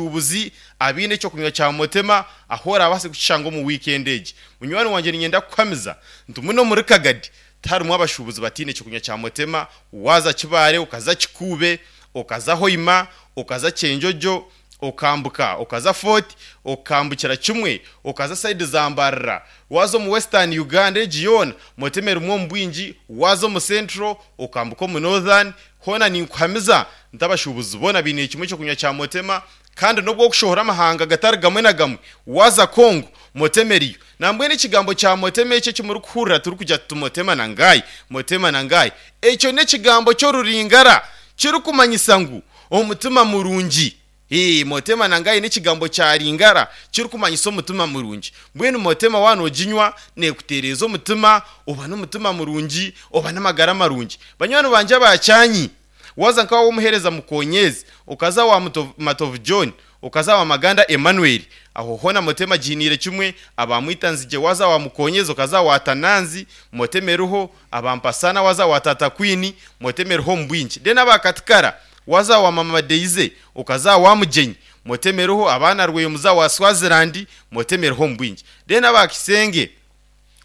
bashubuzi abine cyo kunywa cya mutema ahora basi gucango mu weekend age munywani wanje nyenda kwamiza ndumuno muri kagadi tari mu abashubuzi batine cyo kunywa cya mutema waza kibare ukaza kikube ukaza hoima ukaza cyenjojo ukambuka ukaza fort ukambukira kimwe ukaza side zambarara wazo mu western uganda region mutemera umwo mbwinji wazo mu central ukambuka mu northern hona ni nkwamiza ndabashubuzi bona bine kimwe cyo kunya cya motema kandi nubwo gushohora amahanga gatari gamwe na gamwe waza kongo motemeriyo nambwe n'ikigambo cya motema icyo kimuri kuhurira turi kujya tumotema na ngayi motema na ngayi icyo ni ikigambo cyo ruringara kiri kumanyisa ngo umutima murungi Hii motema nangaye n'ikigambo cya ringara kiri kumanyisa umutima murungi mbwene umutema wanojinywa nekuterezo umutima uba n'umutima murungi uba n'amagara marungi banywani banje bacyanyi waza nkawa wumuhereza mukonyezi ukaza wa Muto- matovu john ukaza wa maganda emmanuel aho hona motema jinire kimwe abamwita nzige waza wa mukonyezi ukaza wa tananzi motemeruho abampasana waza wa tata kwini motemeruho mbwinji de n'abakatikara waza wa mama deize ukaza wa mugenyi motemeruho abana rweyumuza wa swaziland motemeruho mbwinji de n'abakisenge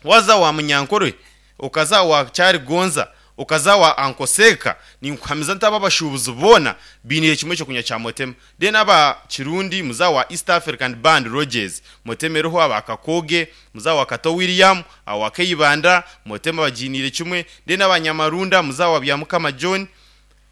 waza wa munyankorwe ukaza wa cyari gonza ukaza wa ankoseka ni nkwamiza ntaba bashubuzi bona binihe kimwe cyo kunya cya motema de n'aba kirundi muza wa east african band rogers motemereho abakakoge muza wa kato william awa kayibanda motema bajinire kimwe de n'abanyamarunda muza wa byamukama john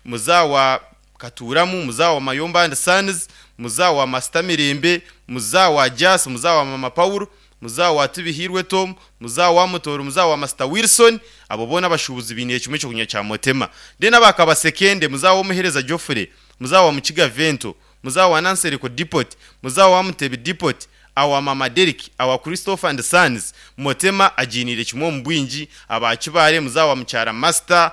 muza wa katuramu muza wa mayomba and sons muza wa masitamirembe muza wa jas muza wa mama paulo muza wa tubihirwe tom muza wa mutoro muza wa masita wilson abo bona bashubuzi biniye kimwe cyo kunya cya motema de n'abakabasekende muza wo muhereza joffre muza wa mukiga vento muza wa nansereko dipot muza wa mutebe dipot awa mama Derek awa Christopher and Sons motema ajinire kimwe mu bwinji abakibare muza wa mucyara master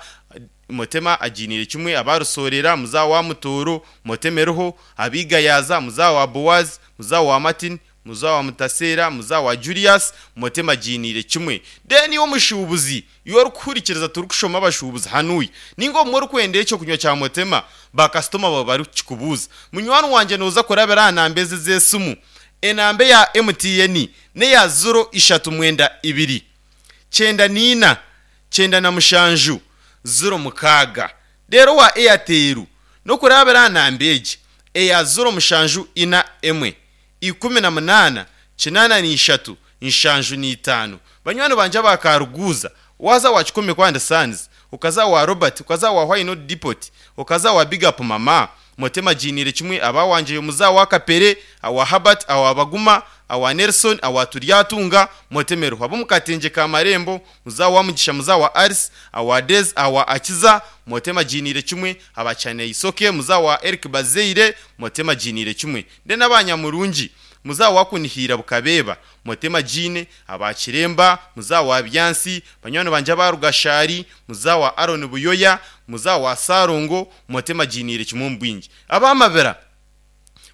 motema ajinire kimwe abarusorera muza wa mutoro motemeroho abiga yaza muza wa Boaz muza wa Martin muza wa Mutasera muza wa Julius motema ajinire kimwe deni wo mushubuzi yo rukurikiriza turi kushoma abashubuzi hanuyi ningo muri kwendeye cyo kunywa cya motema ba customer baba bari kikubuza munywani wanje noza korabera anambeze zesumu enambe ya MTN ne ya zuro ishatu mwenda ibiri cyenda nina cyenda na mushanju zuro mukaga rero wa eyateri no kurabira nambeje eya zuro mushanju ina emwe ikumi na munana kinana ni ishatu inshanju ni itanu banywani banje bakaruguza waza wa kikumi kwa sands ukaza wa robert ukaza wa why not depot ukaza wa big up mama motema jinire kimwe abawanje muza wa kapere awa habat awa baguma awa Nelson awa Turyatunga motemero abo mukatenje ka marembo muzawa mugisha muzawa Aris awa Dez awa Akiza motema jinire kimwe abacane isoke muzawa Eric Bazeire motema jinire kimwe nde n'abanyamurungi muzawa kunihira bukabeba motema jine abakiremba muzawa byansi banywana banje barugashari muzawa Aaron Buyoya muzawa Sarongo motema jinire kimwe mbwingi abamabera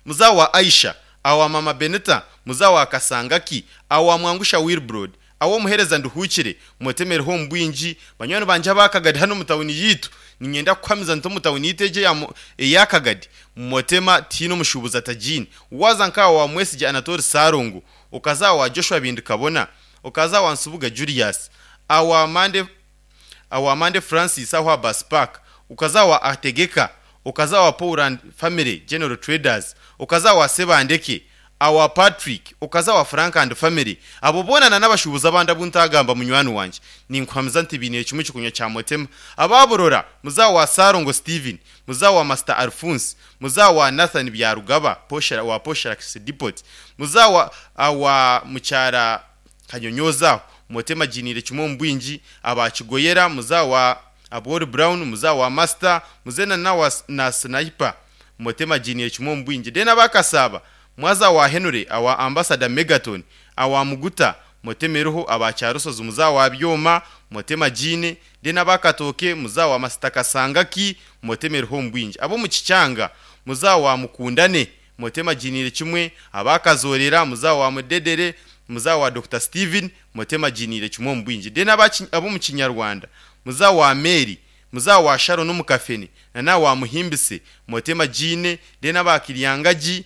muzawa Aisha awa mama beneta muzawa kasangaki awa mwangusha wilbrod awo muhereza nduhukire mutemere ho mbwinji banywani banje bakagadi hano mutawuni yitu ninyenda kwamiza nto mutawuni iteje ya mu- yakagadi mutema tino mushubuza tajini waza nkawa wa mwesije anatori sarongo ukaza wa joshua bindi kabona ukaza wa nsubuga julius awa mande awamande francis aho abas park ukazawa ategeka ukazawa poland family general traders ukazawa sebandeke awa patrick ukazawa frank and family abo bonana n'abashubuzi abandi abuntagamba munywani wanje ninkwamiza nti biniye kimwe kikunya cya motema ababurora muzawa sarongo steven muzawa master alphonse muzawa nathan byarugaba poshera wa posherax depot muzawa awa mucyara kanyonyoza motema jinire kimwe mbwinji abakigoyera muzawa abor brown muzawa master muzena na wa, na sniper motema jinire kimwe mbwinji dena bakasaba mwaza wa henry awa ambassador megaton awa muguta motemeroho abacyarusozi muzawa byoma motema jine dena bakatoke muzawa master kasangaki motemeroho mbwinji abo mu kicyanga muzawa mukundane motema jinire kimwe abakazorera muzawa mudedere muzawa Dr Steven motema jinire kimwe mbwinji de n'abaci- abo mu kinyarwanda muzawa Mary muzawa Sharon umukafeni na nawe wamuhimbise motema jine de n'abakiryangaji